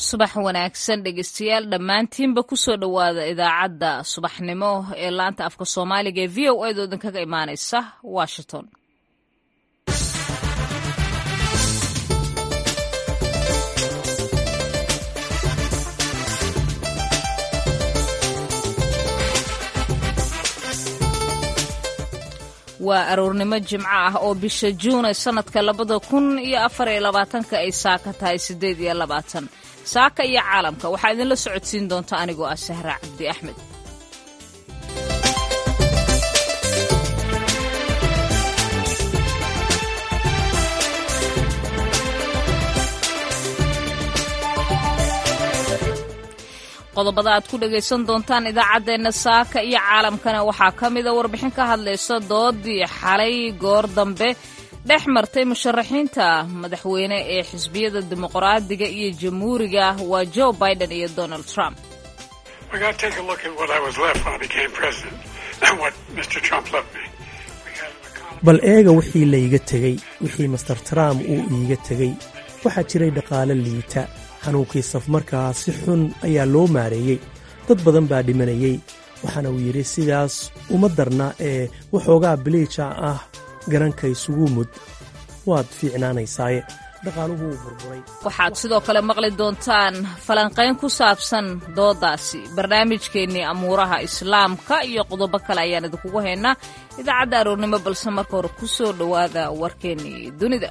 subax wanaagsan dhegeystayaal dhammaantiinba kusoo dhowaada idaacadda subaxnimo ee laanta afka soomaaliga ee v o a doodan kaga imaaneysa washington waa aroornimo jimco ah oo bisha juun ee sannadka labada kun iyo afar iyo labaatanka ay saaka tahay siddeed iyo labaatan saaka iyo caalamka waxaa idinla socodsiin doonta anigoo ah sahra cabdi axmed qodobada aad ku dhagaysan doontaan idaacaddeenna saaka iyo caalamkana waxaa ka mida warbixin ka hadlaysa doodii xalay goor dambe dhex martay musharaxiinta madaxweyne ee xisbiyada dimuqraadiga iyo jamhuuriga waa joe biden iyo donald trump bal eega wixii layga tegey wixii master trump uu iiga tegey waxaa jiray dhaqaale liita xanuunkii safmarkaa si xun ayaa loo maareeyey dad badan baa dhimanayey waxaana uu yidhi sidaas uma darna ee waxoogaa biliija ah garanka isugu mud waad fiicnaanaysaaye dhaqaaluhu wuu burburay waxaad sidoo kale maqli doontaan falanqayn ku saabsan doodaasi barnaamijkeennii amuuraha islaamka iyo qodobo kale ayaan idinkugu haynaa idaacadda aroornimo balse marka hore ku soo dhowaada warkeennii dunida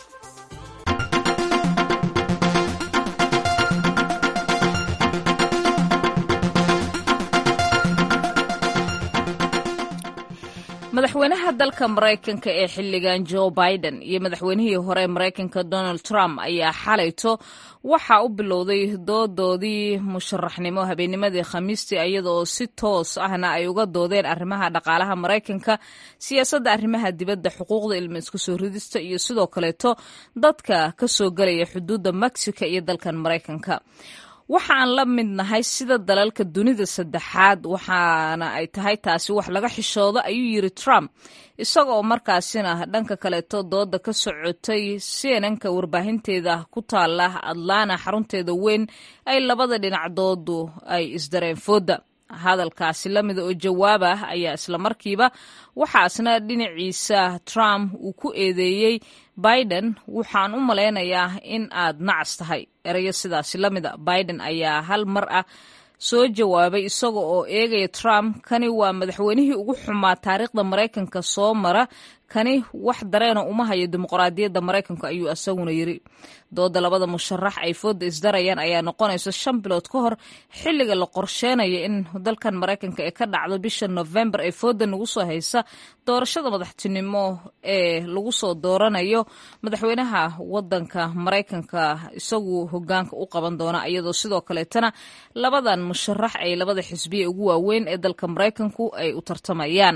madaxweynaha dalka maraykanka ee xilligan joe biden iyo madaxweynihii hore maraykanka donald trump ayaa xalayto waxaa u bilowday doodoodii musharaxnimo habeennimadii khamiistii iyadaoo si toos ahna ay uga doodeen arrimaha dhaqaalaha maraykanka siyaasadda arrimaha dibadda xuquuqda ilma isku soo ridista iyo sidoo kaleeto dadka ka soo gelaya xuduudda mexico iyo dalkan maraykanka waxaan la mid nahay sida dalalka dunida saddexaad waxaana ay tahay taasi wax laga xishoodo ayuu yiri trump isagoo markaasina dhanka kaleeto dooda ka socotay cnnka warbaahinteeda ku taala atlana xarunteeda weyn ay labada dhinac doodu ay isdareen fooda hadalkaasi lamida oo jawaab ah ayaa islamarkiiba waxaasna dhinaciisa trump uu ku eedeeyey biden waxaan u malaynayaa in aad nacas tahay erayo sidaasi lamida biden ayaa hal mar ah soo jawaabay isaga oo eegaya trump kani waa madaxweynihii ugu xumaa taariikhda maraykanka soo mara kani wax dareena uma hayo dimuqraadiyadda maraykanku ayuu isaguna yiri dooda labada musharax ay fooda isdarayaan ayaa noqonaysa shan bilood ka hor xilliga la qorsheenayo in dalkan maraykanka ee ka dhacdo bisha novembar ee fooda nagu soo haysa doorashada madaxtinimo ee lagu soo dooranayo madaxweynaha wadanka maraykanka isagu hogaanka u qaban doona iyadoo sidoo kaleetana labadan musharax ay labada xisbiya ugu waaweyn ee dalka maraykanku ay u tartamayaan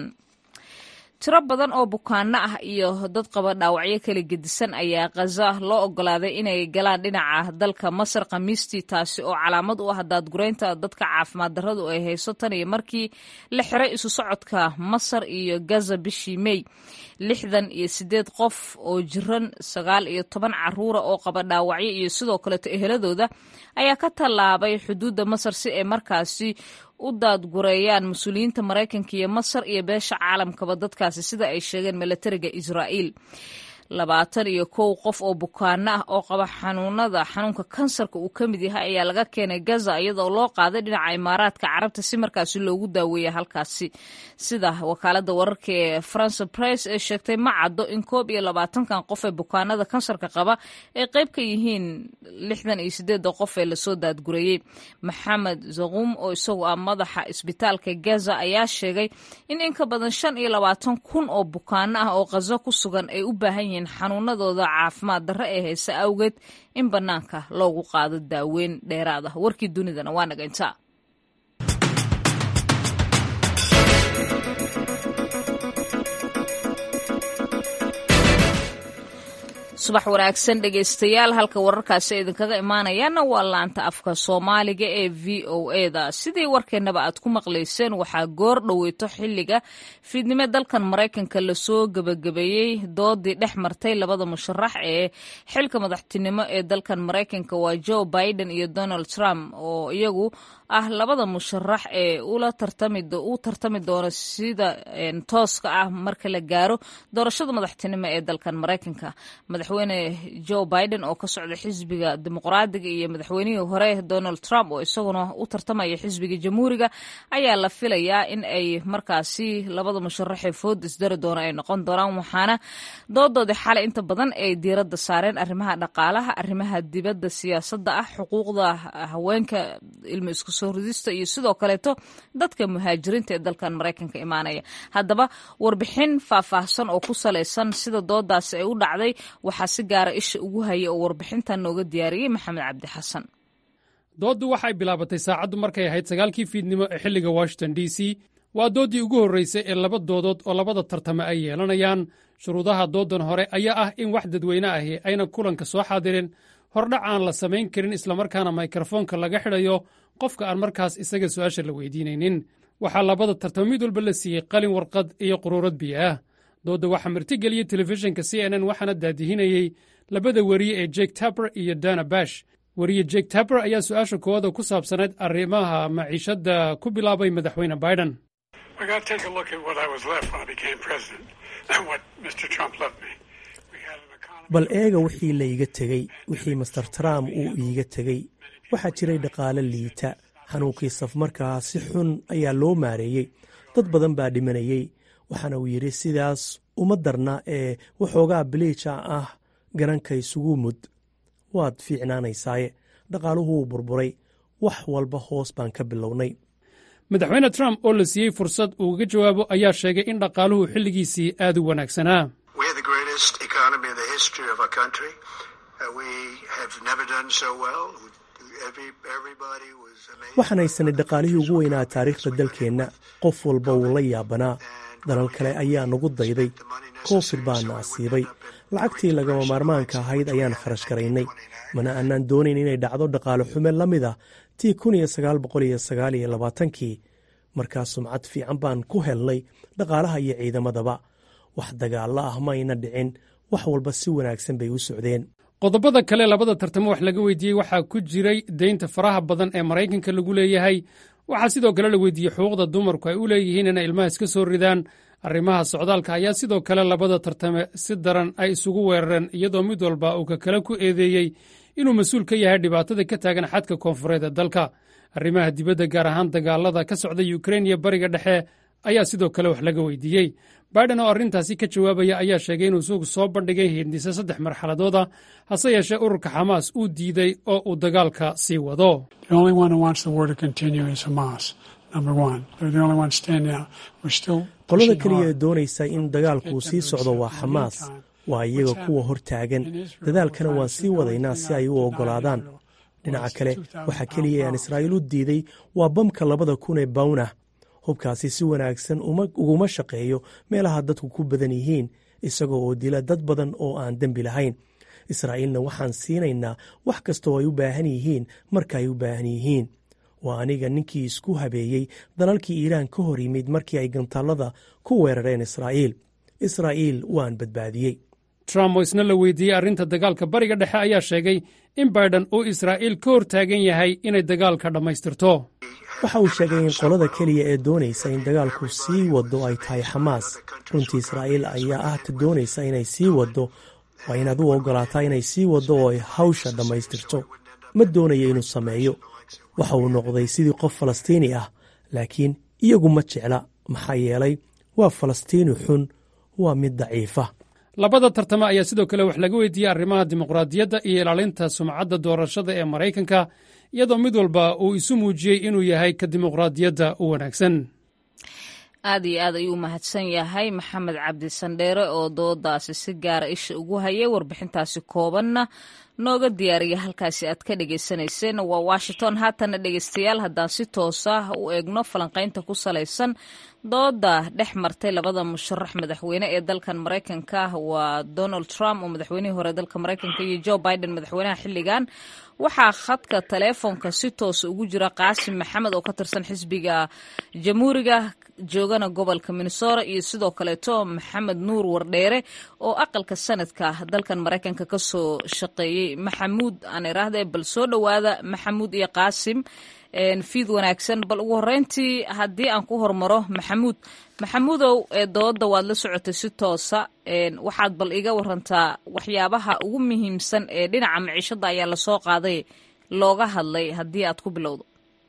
tiro badan oo bukaano ah iyo dad qaba dhaawacyo kala gedisan ayaa khaza loo ogolaaday inay galaan dhinaca dalka masar khamiistii taasi oo calaamad u ah daadgureynta dadka caafimaad darradu ay hayso tan iyo markii la xiray isu socodka masar iyo gaza bishii mey lixdan iyo sideed qof oo jiran sagaal iyo toban caruura oo qaba dhaawacyo iyo sidoo kaleeto eheladooda ayaa ka tallaabay xuduudda masar si ay markaasi u daadgureeyaan mas-uuliyiinta maraykanka iyo masar iyo beesha caalamkaba dadkaasi sida ay sheegeen milatariga israa'iil labaatan iyo kow qof oo bukaano ah oo qaba xanuunada xanuunka kansarka uu ka mid yahay ayaa laga keenay gaza iyadoo loo qaaday dhinaca imaaraadka carabta si markaasi loogu daaweeya halkaasi sida wakaalada wararka ee france press ee sheegtay ma caddo in koob iyo labaatankan qof ee bukaanada kansarka qaba ay qayb ka yihiin lixdan iyo sideeda qof ee lasoo daadgureeyey maxamed zaquum oo isagu ah madaxa isbitaalka gaza ayaa sheegay in in ka badan shan iyo labaatan kun oo bukaano ah oo khazo ku sugan ay u baahan yihiin xanuunadooda caafimaad darre ee hayse awgeed in bannaanka loogu qaado daaweyn dheeraad ah warkii dunidana waa naga intaa subax wanaagsan dhegaystayaal halka wararkaasi idinkaga imaanayaana waa laanta afka soomaaliga ee v o e da sidii warkeennaba aad ku maqlayseen waxaa goor dhoweyto xilliga fiidnimo dalkan maraykanka lasoo gebagabeeyey doodii dhex martay labada musharax ee xilka madaxtinimo ee dalkan maraykanka waa joe biden iyo donald trump oo iyagu ah labada musharax ee u tartami doono sida tooska ah marka la gaaro doorashada madaxtinimo ee dalkan maraykanka madaxweyne joe biden oo ka socda xisbiga dimuqraadiga iyo madaxweynihii hore donald trump oo isaguna u tartamaya xisbiga jamhuuriga ayaa la filayaa in ay markaasi labada musharaxee food isdari doona ay noqon doonaan waxaana doodoodii xalay inta badan ay diiradda saareen arrimaha dhaqaalaha arrimaha dibadda siyaasadda ah xuquuqda haweenka ilmo isku soo ridista iyo sidoo kaleeto dadka muhaajiriinta ee dalkan maraykanka imaanaya haddaba warbixin faahfaahsan oo ku salaysan sida doodaasi ay u dhacday waxaa si gaara isha ugu hayay oo warbixintan nooga diyaariyey maxamed cabdi xasan dooddu waxay bilaabatay saacaddu markay ahayd sagaalkii fiidnimo ee xilliga washington d c waa dooddii ugu horraysay ee laba doodood oo labada tartame ay yeelanayaan shuruudaha dooddan hore ayaa ah in wax dadweyne ahi ayna kulanka soo xaadirin hordhac aan la samayn karin islamarkaana mikrofoonka laga xidhayo qofka aan markaas isaga su'aasha la weydiinaynin waxaa labada tartamo mid walba la siiyey qalin warqad iyo quruurad biyo ah doodda waxaa martigeliyey telefishinka c n n waxaana daadihinayey labada weriye ee jek taber iyo dana bash weriye jek taber ayaa su'aasha koowaada ku saabsanayd arrimaha maciishadda ku bilaabay madaxweyne biden bal eega wixii layga tegey wixii master trump uu iiga tegey waxaa jiray dhaqaale liita xanuunkii safmarkaa si xun ayaa loo maareeyey dad badan baa dhimanayey waxaana uu yidhi sidaas uma darna ee waxoogaa biliija ah garanka isugu mud waad fiicnaanaysaaye dhaqaaluhuu burburay wax walba hoos baan ka bilownay madaxweyne trump oo la siiyey fursad uu uga jawaabo ayaa sheegay in dhaqaaluhu xilligiisii aad u wanaagsanaa waxaan haysanay dhaqaalihii ugu weynaa taariikhda dalkeenna qof walba wuu la yaabanaa dalal kale ayaa nagu dayday koofid baana asiibay lacagtii lagama maarmaanka ahayd ayaan kharash garaynay mana aanaan doonayn inay dhacdo dhaqaale xume la mid ah tii kii markaas sumcad fiican baan ku helnay dhaqaalaha iyo ciidamadaba wax dagaalla ah ma ayna dhicin wax walba si wanaagsan bay u socdeen qodobada kale labada tartamo wax laga weydiiyey waxaa ku jiray deynta faraha badan ee maraykanka lagu leeyahay waxaa sidoo kale la weydiiyey xuquuqda dumarku ay u leeyihiin inay ilmaha iska soo ridaan arrimaha socdaalka ayaa sidoo kale labada tartame si daran ay isugu weerareen iyadoo mid walba uu ka kale ku eedeeyey inuu mas-uul ka yahay dhibaatada ka taagan xadka koonfureed ee dalka arrimaha dibadda gaar ahaan dagaalada ka socda yukrain iyo bariga dhexe ayaa sidoo kale wax laga weydiiyey biden oo arrintaasi ka jawaabaya ayaa sheegay inuu isagu soo bandhigay hindise saddex marxaladooda hase yeeshee ururka xamaas uu diiday oo uu dagaalka sii wado qolada keliya ee doonaysa in dagaalku sii socdo waa xamaas waa iyaga kuwa hor taagan dadaalkana waan sii wadaynaa si ay u oggolaadaan dhinaca kale waxaa keliya ee aan israa'iil u diiday waa bamka labada kun ee bawnah hubkaasi si wanaagsan uguma shaqeeyo meelaha dadku ku badan yihiin isagoo oo dila dad badan oo aan dembi lahayn israa'iilna waxaan siinaynaa wax kasta oo ay u baahan yihiin marka ay u baahan yihiin waa aniga ninkii isku habeeyey dalalkii iiraan ka hor yimid markii ay gantaallada ku weerareen israa'iil israa'iil waan badbaadiyey trump oo isna la weydiiyey arrinta dagaalka bariga dhexe ayaa sheegay in baiden uu israa'iil ka hor taagan yahay inay dagaalka dhammaystirto waxa uu sheegay in qolada keliya ee doonaysa in dagaalku sii wado ay tahay xamaas runtii israa'iil ayaa ah ta doonaysa inay sii waddo waa inaad u oggolaataa inay sii waddo oo ay hawsha dhammaystirto ma doonayo inuu sameeyo waxa uu noqday sidii qof falastiini ah laakiin iyagu ma jecla maxaa yeelay waa falastiini xun waa mid daciifa labada tartame ayaa sidoo kale wax laga weydiiyey arrimaha dimuqraadiyadda iyo ilaalinta sumcadda doorashada ee maraykanka iyadoo mid walba uu isu muujiyey inuu yahay ka dimuqraadiyadda u wanaagsan aad iyo aad ayuu mahadsan yahay maxamed cabdi sandheere oo doodaasi si gaara isha ugu hayay warbixintaasi koobanna nooga diyaariya halkaasi aad ka dhagaysanayseen waa washington haatana dhegeystayaal haddaan si toosa u eegno falanqaynta ku salaysan dooda dhex martay labada musharax madaxweyne ee dalkan maraykanka waa donald trump oo madaxweynihii hore dalka maraykanka iyo joe biden madaxweynaha xilligan waxaa khadka taleefonka si toosa ugu jira qaasim maxamed oo ka tirsan xisbiga jamhuuriga joogana gobolka minnesota iyo sidoo kaleeto maxamed nuur wardheere oo aqalka sanadka dalkan maraykanka kasoo shaqeeyey maxamuud aan iraahde bal soo dhowaada maxamuud iyo qaasim fiid wanaagsan bal ugu horeyntii haddii aan ku hormaro maxamuud maxamuudow dooda waad la socotay si toosa waxaad bal iga warantaa waxyaabaha ugu muhiimsan ee dhinaca miciishada ayaa lasoo qaaday looga hadlay haddii aad ku bilowdo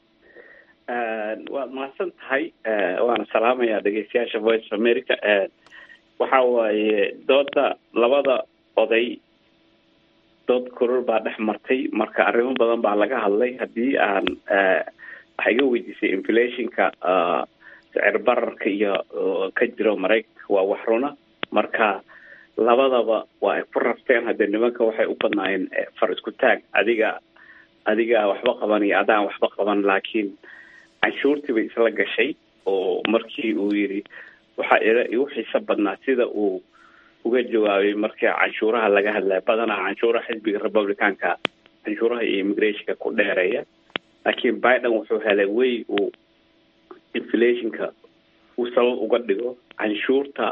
waad mahadsan tahay waana salaamayaa dhegeystayaasha voice of america waxa waaye dooda labada oday dood koror baa dhex martay marka arrimo badan baa laga hadlay haddii aan waxaa iga weydiisay inflationka sicir bararka iyo ka jiro maraykanka waa wax runa marka labadaba waa ay ku rafteen haddee nimanka waxay u badnaayeen far isku taag adiga adiga waxba qaban iyo adaan waxba qaban laakiin canshuurtii bay isla gashay oo markii uu yidhi waxaa ila igu xiiso badnaa sida uu uga jawaabay markii canshuuraha laga hadlaya badanaa canshuuraha xisbiga republicanka canshuuraha iyo immigrationka ku dheereeya laakiin biden wuxuu helay wey uu inflationka uu sabab uga dhigo canshuurta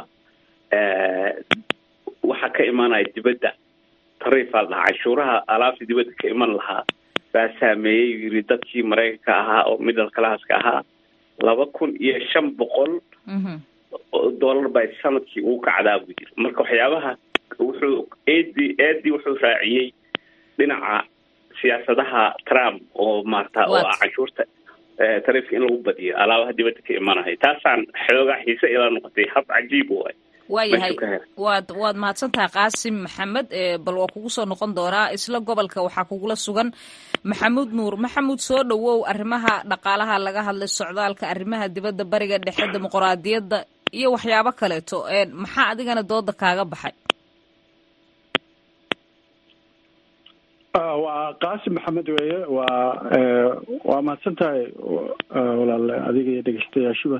waxa ka imanaya dibadda tariifaa dhahaa canshuuraha alaabta dibadda ka iman lahaa baa saameeyey yiri dadkii maraykanka ahaa oo middle classka ahaa laba kun iyo shan boqol dollar bay sanadkii uu kacdaa buu yiri marka waxyaabaha wuxuu edi edi wuxuu raaciyey dhinaca siyaasadaha trump oo maarata oo ah canshuurta tariifka in lagu badiyo alaabaha dibadda ka imanaya taasaan xoogaa xiise ila noqotay hab cajiib waay waayahay waad waad mahadsantahay qaasim maxamed bal waa kugu soo noqon doonaa isla gobolka waxaa kugula sugan maxamuud nuur maxamuud soo dhowow arrimaha dhaqaalaha laga hadlay socdaalka arrimaha dibadda bariga dhexe dimuqraadiyadda iyo waxyaabo kaleeto maxaa adigana dooda kaaga baxay waa qaasim maxamed weeye waa waa mahadsan tahay walaal adiga iyo dhegeystayaashuba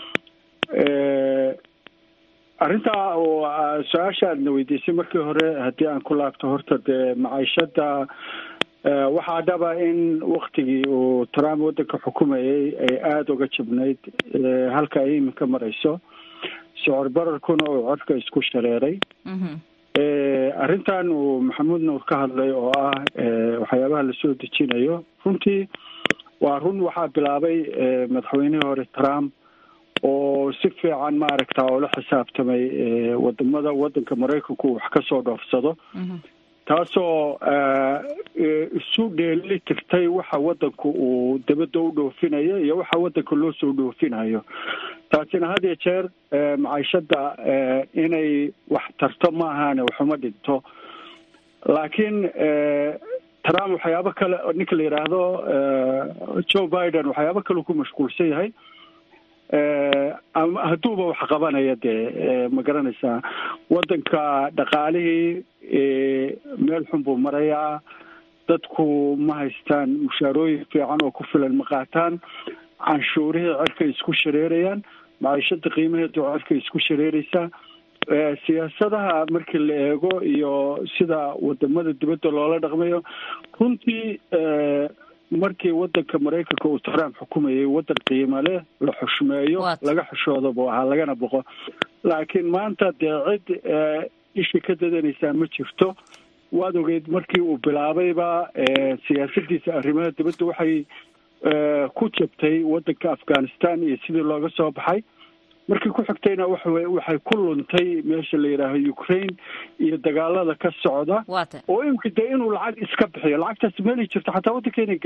arrintaa su-aasha aadna weydiisay markii hore haddii aan ku laabto horta dee maciishada waxaa dhaba in waktigii uu trump waddanka xukumayay ay aada uga jabnayd halka ay iminka marayso sicir bararkuna uu codka isku shareeray arrintan uu maxamuud nuur ka hadlay oo ah waxyaabaha lasoo dejinayo runtii waa run waxaa bilaabay madaxweynihii hore trump oo si fiican maaragta oo la xisaabtamay wadamada waddanka maraykanku wax ka soo dhoofsado taasoo isu dheeli tirtay waxa waddanku uu dabadda u dhoofinayo iyo waxa waddanka loo soo dhoofinayo taasina had iyo jeer maciishada inay wax tarto ma ahaane waxuma dhinto laakiin trump waxyaabo kale ninka la yidhaahdo joe biden waxyaabo kale ku mashquulsan yahay ama hadduuba wax qabanaya dee ma garanaysaa waddanka dhaqaalihii meel xun buu marayaa dadku ma haystaan mushaarooyin fiican oo ku filan ma qaataan canshuurihii cerkay isku shareerayaan maciishada qiimaheedu cerkay isku shareeraysaa siyaasadaha markii la eego iyo sida wadamada dibadda loola dhaqmayo runtii markii wadanka maraykanka uu trump xukumayay wadan qiimo leh la xushmeeyo laga xushooda buu ahaa lagana boqo laakiin maanta dee cid isha ka dadanaysaa ma jirto waad ogeyd markii uu bilaabayba siyaasadiisa arrimaha dibadda waxay ku jabtay wadanka afghanistan iyo sidii looga soo baxay markii ku xigtayna waxa waxay ku luntay meesha la yidhaaho ukraine iyo dagaalada ka socda oo imika dee inuu lacag iska bixiyo lacagtaas meelay jirto xataa waddankeena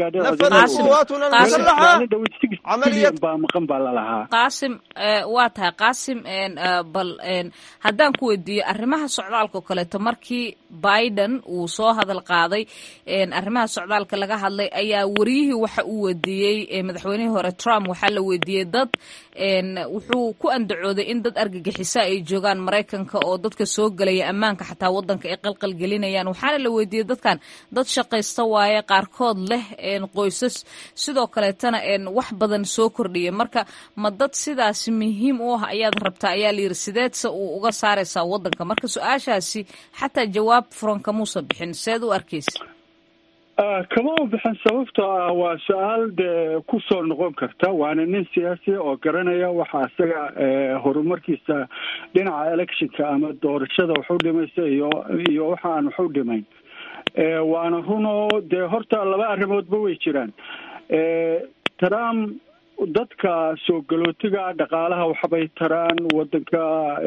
gaadheen baa maqan baa lalahaa qaasim waa tahay qaasim bal haddaan ku weydiiyo arrimaha socdaalka o kaleeto markii biden uu soo hadal qaaday arrimaha socdaalka laga hadlay ayaa wariyihii waxa uu weydiiyey madaxweynihii hore trump waxaa la weydiiyey dad wuxuu ku andacooday in dad argagixisa ay joogaan maraykanka oo dadka soo gelaya ammaanka xataa wadanka ay qalqal gelinayaan waxaana la weydiiyey dadkan dad shaqaysta waaye qaarkood leh qoysas sidoo kaleetana wax badan soo kordhiya marka ma dad sidaasi muhiim u ah ayaad rabtaa ayaa layidhi sideedse uu uga saaraysaa wadanka marka su-aashaasi xataa jawaab furan kamuusa bixin seed u arkaysa kama u bixin sababtoo ah waa su-aal dee ku soo noqon karta waana nin siyaasiya oo garanaya waxa isaga horumarkiisa dhinaca electionka ama doorashada wax u dhimaysa iyo iyo waxa aan wax u dhimayn waana runoo dee horta laba arrimoodba way jiraan trump dadka soo galootiga dhaqaalaha waxbay taraan wadanka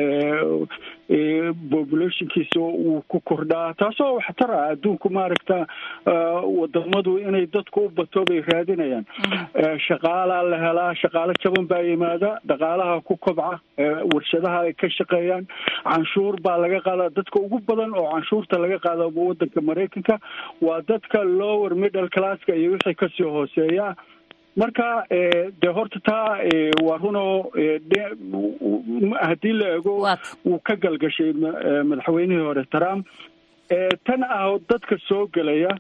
populationkiisa wuu ku kordhaa taasoo wax tara adduunku maaragta wadamadu inay dadku u bato bay raadinayaan shaqaalaa la helaa shaqaalo jaban baa yimaada dhaqaalaha ku kobca warshadaha ay ka shaqeeyaan canshuur baa laga qaada dadka ugu badan oo canshuurta laga qaada wadanka maraykanka waa dadka lower middle classka iyo wixii kasii hooseeya marka dee horta taa waa runoo haddii la ego wuu ka galgashay madaxweynihii hore trump tan ah dadka soo gelaya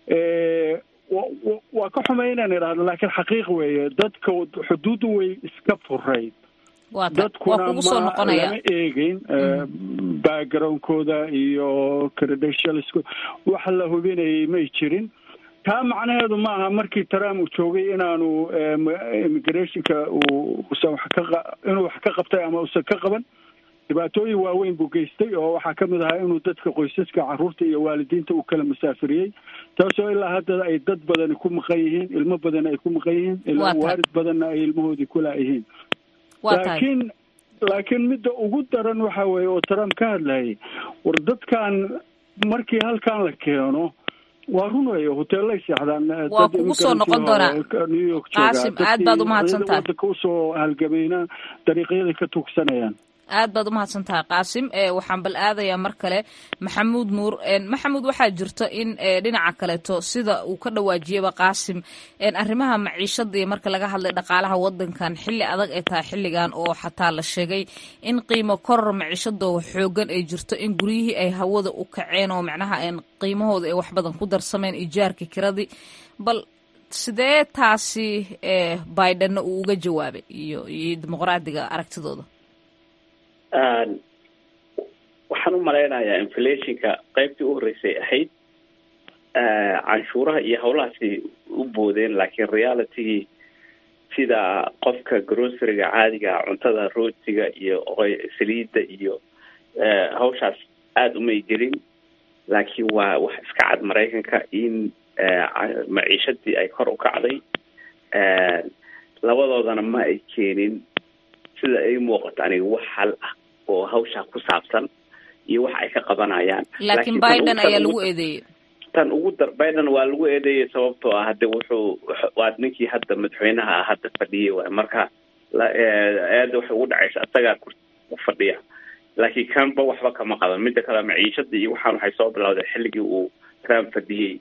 waa ka xumay inaan idhahdo laakiin xaqiiq weeye dadka xuduuddu way iska furayd dadkuna ma lama eegeyn backgroundkooda iyo credentialsko wax la hubinayay may jirin taa macnaheedu ma aha markii trump uu joogay inaanu immigrationka uusan wax ka inuu wax ka qabtay ama uusan ka qaban dhibaatooyin waaweyn buu geystay oo waxaa ka mid ahaa inuu dadka qoysaska carruurta iyo waalidiinta uu kala masaafiriyey taasoo ilaa hadda ay dad badani ku maqan yihiin ilmo badan ay ku maqan yihiin ilaa waarid badanna ay ilmahoodii kulaayihiin laakiin laakiin midda ugu daran waxa weeye oo trump ka hadlayay war dadkan markii halkan la keeno waa run wey hoteellay seexdaan waa kugu soo noqon doonaa new york qaasim aad baad umahadsan tahay wadanka usoo halgamayna dariiqyaday ka tuugsanayaan aad baad umahadsan tahay qaasim waxaan bal aadayaa mar kale maxamuud nuur maxamuud waxaa jirto in dhinaca kaleeto sida uu ka dhawaajiyaba qaasim arrimaha maciishada iyo marka laga hadlay dhaqaalaha wadankan xilli adag ay tahay xilligan oo xataa la sheegay in qiimo koror maciishadoo xoogan ay jirto in guryihii ay hawada u kaceen oo macnaha qiimahooda ay wax badan ku darsameen ijaarka kiradii bal sidee taasi bidenna uu uga jawaabay iyo iyo dimuqraadiga aragtidooda waxaan u malaynayaa inflationka qaybtii u horreysay ahayd canshuuraha iyo howlahaasi u boodeen laakiin realitygii sida qofka groceryga caadiga cuntada rootiga iyo saliidda iyo hawshaas aada umay gelin laakiin waa wax iska cad maraykanka in maciishadii ay kor u kacday labadoodana ma ay keenin sida ay muuqato aniga wax hal ah oo hawshaa ku saabsan iyo wax ay ka qabanayaan laakiin biden ayaa lagu eedeeyey tan ugu dar biden waa lagu eedeeyay sababtoo ah hade wuxuu waa ninkii hadda madaxweynaha ah hadda fadhiyay waay marka eeda waxay ugu dhacaysa isagaa ku fadhiya laakiin kanba waxba kama qaban mida kale maciishada iyo waxaan waxay soo bilawday xilligii uu trump fadhiyey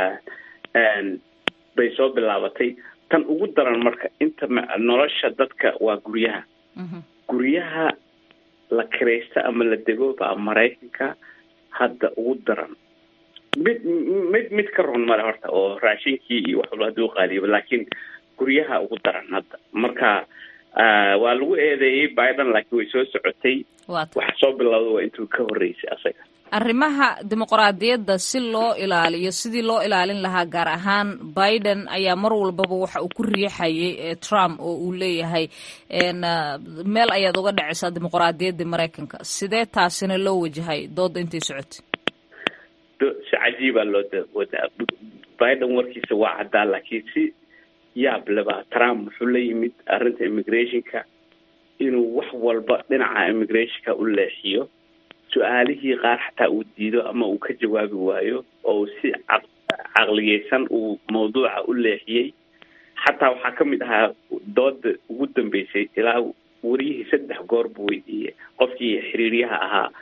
bay soo bilaabatay tan ugu daran marka inta nolosha dadka waa guryaha guryaha la kiraysta ama la dego baa maraykanka hadda ugu daran mid mid mid ka run male horta oo raashinkii iyo wax walba haduu qaaliyoba laakiin guryaha ugu daran hadda marka waa lagu eedeeyey biden laakiin way soo socotay waxa soo bilowda waa intuu ka horreysay asaga arrimaha dimuqraadiyadda si loo ilaaliyo sidii loo ilaalin lahaa gaar ahaan biden ayaa mar walbaba waxa uu ku riixayay trump oo uu leeyahay meel ayaad uga dhacaysaa dimuqraadiyaddii maraykanka sidee taasina loo wajahay dooda intay socotay si cajiibaa loo wadaa biden warkiisa waa caddaa laakiin si yaab leba trump wuxuu la yimid arrinta immigrationka inuu wax walba dhinaca immigrationka u leexiyo su-aalihii qaar xataa uu diido ama uu ka jawaabi waayo oo si caqliyeysan uu mawduuca u leexiyey xataa waxaa ka mid ahaa dooda ugu dambeysay ilaa wariyihii saddex goor buu weydiiyey qofkii xiriiryaha ahaa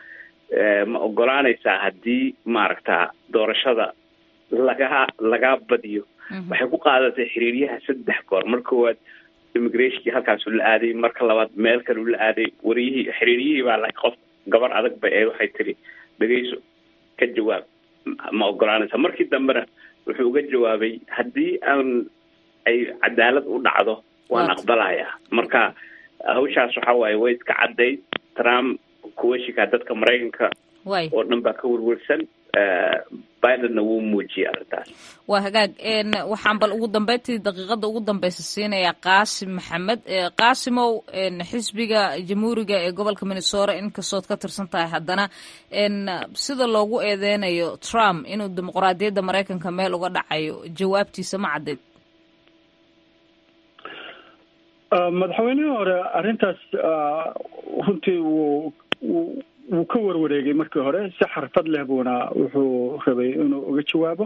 ma ogolaanaysaa haddii maaragta doorashada lagaa lagaa badiyo waxay ku qaadatay xiriiryaha saddex goor mar koowaad immigrationkii halkaasuu la aaday marka labaad meel kaleu la aaday wariyihii xiriiryihii baa la qof gabar adag ba ee waxay tiri dhegeyso ka jawaab ma ogolaanaysaa markii dambena wuxuu uga jawaabay haddii aan ay cadaalad u dhacdo waan aqbalayaa marka hawshaas waxa waaye way iska caddayd trump kuweshikaa dadka maraykanka oo dhan baa ka werwersan bidenna wuu muujiyay arrintaas waa hagaag waxaan bal ugu dambeyntii daqiiqada ugu dambeysa siinayaa qaasim maxamed qaasimow xisbiga jamhuuriga ee gobolka minnesota inkastood ka tirsan tahay haddana sida loogu eedeynayo trump inuu dimuqraadiyadda maraykanka meel uga dhacayo jawaabtiisa ma caddeyd madaxweynihii hore arrintaas runtii wuu wuu ka warwareegay markii hore si xarfad leh buuna wuxuu rabay inuu uga jawaabo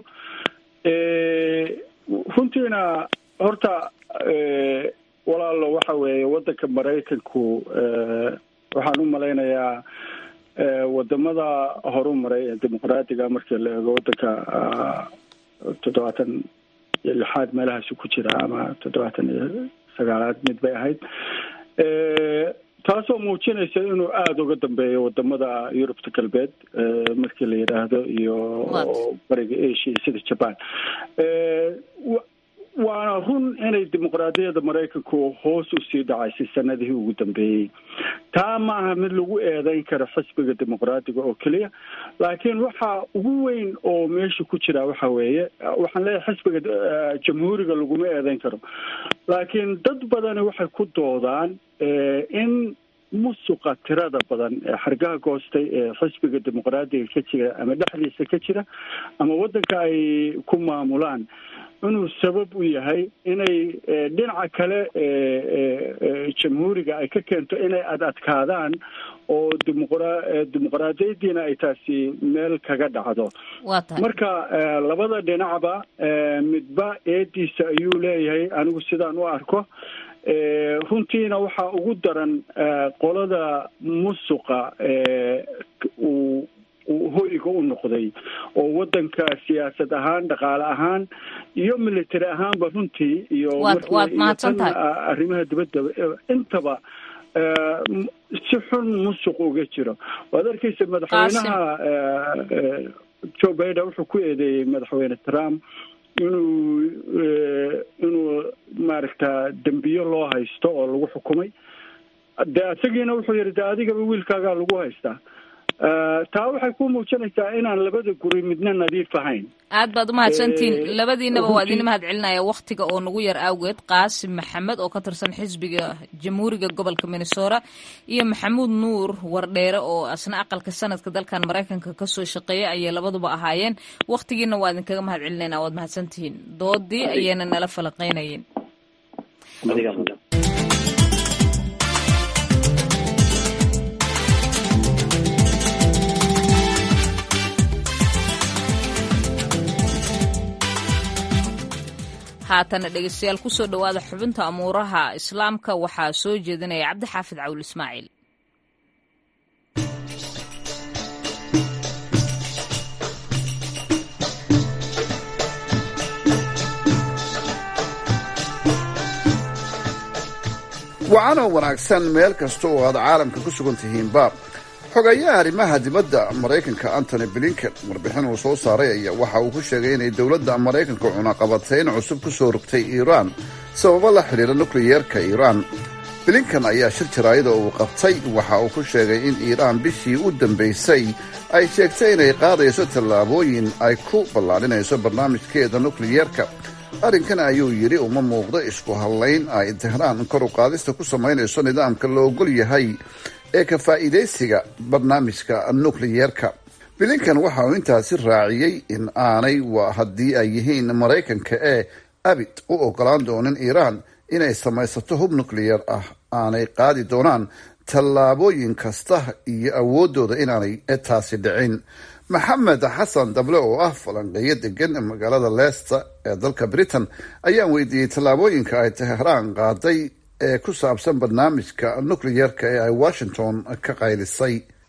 runtiina horta walaalo waxa weeye waddanka maraykanku waxaan u malaynayaa wadamada horu maray ee dimuqraadiga markii la eego waddanka toddobaatan iyo lixaad meelahaasi ku jira ama toddobaatan iyo sagaalaad mid bay ahayd taasoo muujinaysa inuu aada uga dambeeyo wadamada yurubta galbeed markii la yidhaahdo iyo bariga asia sida jaban waana run inay dimuqraadiyadda maraykanku hoos usii dhacaysay sanadihii ugu dambeeyey taa ma aha mid lagu eedeyn karo xisbiga dimuqraadiga oo keliya laakiin waxa ugu weyn oo meesha ku jira waxa weeye waxaan leeyahay xisbiga jamhuuriga laguma eedeyn karo laakiin dad badani waxay ku doodaan in musuqa tirada badan ee xargaha goostay ee xisbiga dimuqraadiga ka jira ama dhexdiisa ka jira ama waddanka ay ku maamulaan inuu sabab u yahay inay dhinaca kale jamhuuriga ay ka keento inay ad adkaadaan oo dimuqra dimuqraadiyadiina ay taasi meel kaga dhacdo marka labada dhinacba midba eediisa ayuu leeyahay anigu sidaan u arko runtiina waxaa ugu daran qolada musuqa uu hoyga u noqday oo waddanka siyaasad ahaan dhaqaale ahaan iyo military ahaanba runtii iyo arrimaha dibadda intaba si xun musuq uga jiro waad arkeysa madaxweynaha joe biden wuxuu ku eedeeyey madaxweyne trump inuu inuu maaragta dembiyo loo haysto oo lagu xukumay dee isagiina wuxuu yihi de adigaba wiilkaagaa lagu haystaa taa waxay ku muujinaysaa inaan labada guri midna nadiif ahayn aad baad umahadsantihiin labadiinaba waa idin mahad celinaya waktiga oo nagu yar awgeed qaasim maxamed oo ka tirsan xisbiga jamhuuriga gobolka minnesota iyo maxamuud nuur wardheere oo asna aqalka sanadka dalkan maraykanka kasoo shaqeeya ayay labaduba ahaayeen waktigiina waa idinkaga mahad celinayna waad mahadsantihiin doodii ayayna nala falaqeynayeen haatana dhegeystayaal kusoo dhowaada xubinta amuuraha islaamka waxaa soo jeedinaya cabdixaafid cawil ismaaciil wacanoo wanaagsan meel kasta oo aad caalamka ku sugan tihiinba xogayaha arrimaha dibadda maraykanka antony blinken warbixin uu soo saaray ayaa waxa uu ku sheegay inay dowladda maraykanka cunaqabatayn cusub ku soo rogtay iiraan sababo la xidhiira nukliyeerka iiraan blinken ayaa shir jaraayada uu qabtay waxa uu ku sheegay in iiraan bishii u dambaysay ay sheegtay inay qaadayso tallaabooyin ay ku ballaadhinayso barnaamijkeeda nukliyeerka arrinkan ayuu yidhi uma muuqdo isku hadlayn ay tehraan kor u qaadista ku samaynayso nidaamka la ogol yahay ee ka faa'iidaysiga barnaamijka nukliyeerka bilinkan waxa uu intaasi raaciyey in aanay waa haddii ay yihiin maraykanka ee abid u ogolaan doonin iiraan inay samaysato hub nukliyeer ah aanay qaadi doonaan tallaabooyin kasta iyo awooddooda inaanay taasi dhicin maxamed xasan dable oo ah falanqeeyo degan magaalada leicester ee dalka britain ayaan weydiiyey tallaabooyinka ay tehraan qaaday ee ku saabsan barnaamijka nukliyeerka ee ay washington ka qaylisay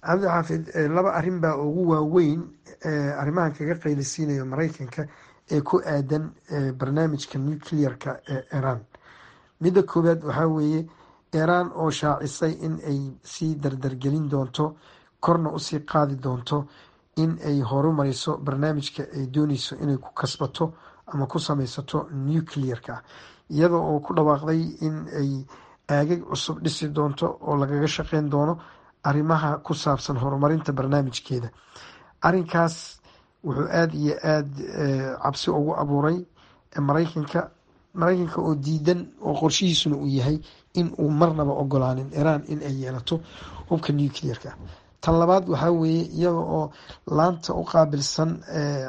cabdi xaafid laba arrin baa ugu waaweyn arrimahan kaga qaylisiinayo maraykanka ee ku aadan barnaamijka nuclearka ee iran midda koowaad waxaa weeye iran oo shaacisay in ay sii dardargelin doonto korna usii qaadi doonto in ay horumariso barnaamijka ay dooneyso inay ku kasbato ama ku sameysato nuclearka iyada oo ku dhawaaqday in ay aagag cusub dhisi doonto oo lagaga shaqeyn doono arrimaha ku saabsan horumarinta barnaamijkeeda arrinkaas wuxuu aada iyo aada cabsi ugu abuuray maraykanka maraykanka oo diidan oo qorshihiisuna uu yahay in uu marnaba ogolaanin iran in ay yeelato hubka nuclearka tan labaad waxaa weeye iyada oo laanta u qaabilsan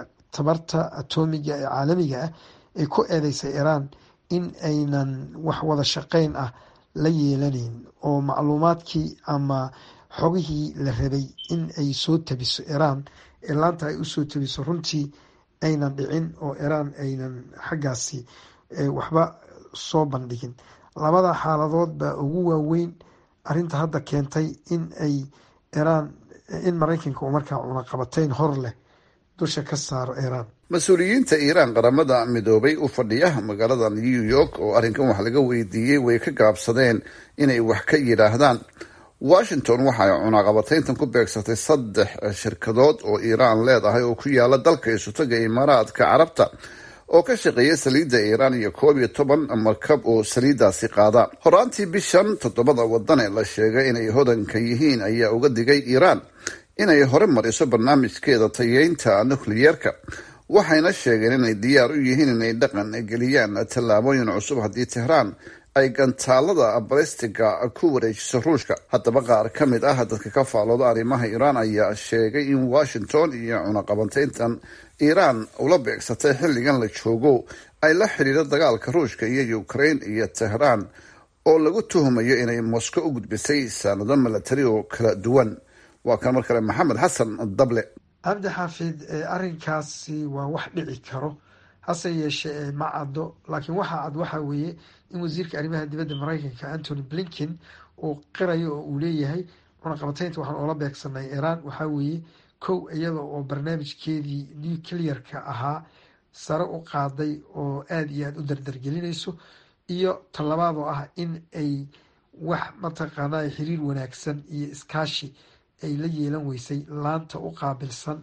tabarta atomiga ee caalamiga ah ay ku eedeysay iran in aynan wax wada shaqeyn ah la yeelaneyn oo macluumaadkii ama xogihii la rabay in ay soo tabiso iran ee laanta ay usoo tabiso runtii aynan dhicin oo iran aynan xaggaasi waxba soo bandhigin labada xaaladood baa ugu waaweyn arinta hadda keentay in ay iran in maraykanka uu markaa cunaqabateyn hor leh dusha ka saaro iran mas-uuliyiinta iiraan qaramada midoobay u fadhiya magaalada new york oo arrinkan wax laga weydiiyey way ka gaabsadeen inay wax ka yidhaahdaan washington waxa ay cunaqabateyntan ku beegsatay saddex shirkadood oo iiraan leedahay oo ku yaala dalka isutaga imaaraadka carabta oo ka shaqeeya saliidda iiraan iyo koob iyo toban markab oo saliiddaasi qaada horaantii bishan toddobada wadan ee la sheegay inay hodanka yihiin ayaa uga digay iiraan inay hore mariso barnaamijkeeda tayeynta nukliyeerka waxayna sheegeen inay diyaar u yihiin inay dhaqan geliyaan tallaabooyin cusub haddii tehraan ay gantaalada balistiga ku wareejiso ruushka haddaba qaar ka mid ah dadka ka faalooda arrimaha iiraan ayaa sheegay in washington iyo cunaqabateyntan iiraan ula beegsatay xilligan la joogo ay la xidhiidho dagaalka ruushka iyo ukraine iyo tehraan oo lagu tuhumayo inay moscow u gudbisay saanado milatari oo kala duwan waa kan mar kale maxamed xasan dable cabdi xaafid arrinkaasi waa wax dhici karo hase yeeshee ma caddo laakiin waxaa cad waxaa weeye in wasiirka arrimaha dibadda maraykanka antony blinken uu qirayo oo uu leeyahay cunaqabateynta waxaan oola beegsanay iiraan waxaa weeye kow iyada oo barnaamijkeedii nuclearka ahaa sare u qaaday oo aada iyo aada u dardargelinayso iyo talabaad oo ah in ay wax mataqaanaa xiriir wanaagsan iyo iskaashi ay la yeelan weysay laanta u qaabilsan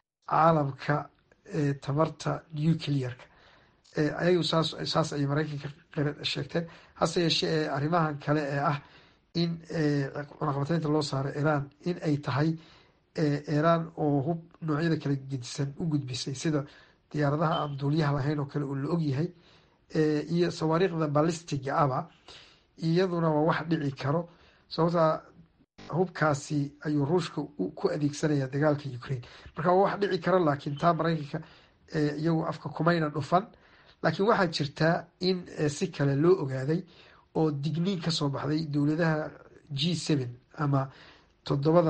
caalamka tamarta nuclearka ayagu saas ayay maraykanka sheegteen hase yeeshee arrimahan kale ee ah in cunaqabateynta loo saaro iiraan in ay tahay iiraan oo hub noocyada kala gedisan u gudbisay sida diyaaradaha aan duuliyaha lahayn oo kale oo la ogyahay iyo sawaariikhda balistiga aba iyaduna waa wax dhici karo sababtaa hubkaasi ayuu ruushka ku adeegsanaya dagaalka ukraine marka waa wax dhici karo laakiin taa maraykanka iyagu afka kumayna dhufan laakiin waxaa jirtaa in si kale loo ogaaday oo digniin kasoo baxday dowladaha g seven ama toddobada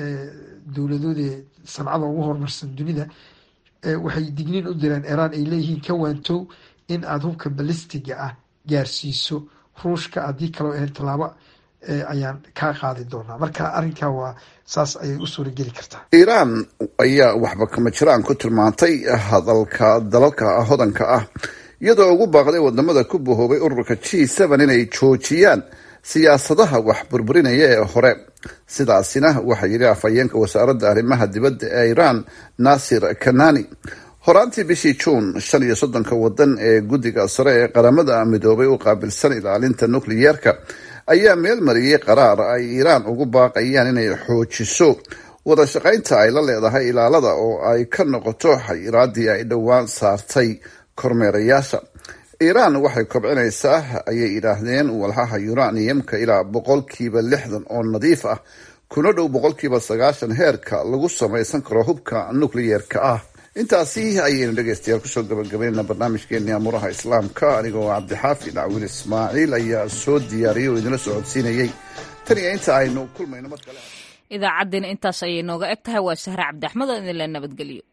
dowladoodee sancada ugu horumarsan dunida waxay digniin u direen iiraan ay leeyihiin ka waantow in aada hubka balistiga ah gaarsiiso ruushka haddii kaloo ahayn tallaabo ayaan kaa qaadi doonaa marka arrinkaa waa saas ayay u suurageli kartaa iiraan ayaa waxba kama jiraan ku tilmaantay hadalka dalalka hodanka ah iyadoo ugu baaqday wadamada ku bahoobay ururka g seven inay joojiyaan siyaasadaha wax burburinaya ee hore sidaasina waxaa yidhi afhayeenka wasaaradda arrimaha dibadda ee iiraan naasir kanani horaantii bishii juun shan iyo soddonka wadan ee guddiga sare ee qaramada midoobay u qaabilsan ilaalinta nukliyeerka ayaa meel mariyey qaraar ay iiraan ugu baaqayaan inay xoojiso wada shaqaynta ay la leedahay ilaalada oo ay ka noqoto xayiraadii ay dhowaan saartay kormeerayaasha iiraan waxay kobcinaysaa ayay yidhaahdeen walxaha uraniumka ilaa boqolkiiba lixdan oo nadiif ah kuna dhow boqolkiiba sagaashan heerka lagu samaysan karo hubka nukliyeerka ah intaasi ayaynu dhegeystayaal kusoo gabagabaynana barnaamijkeeni amuuraha islaamka anigoo cabdixaafi dhacwiil ismaaciil ayaa soo diyaariyay oo idinla socodsiinayay tan iyo inta aynu kulmayno mar kale idaacaddina intaas ayay nooga eg tahay waa sahre cabdi axmed oo idinla nabadgeliyo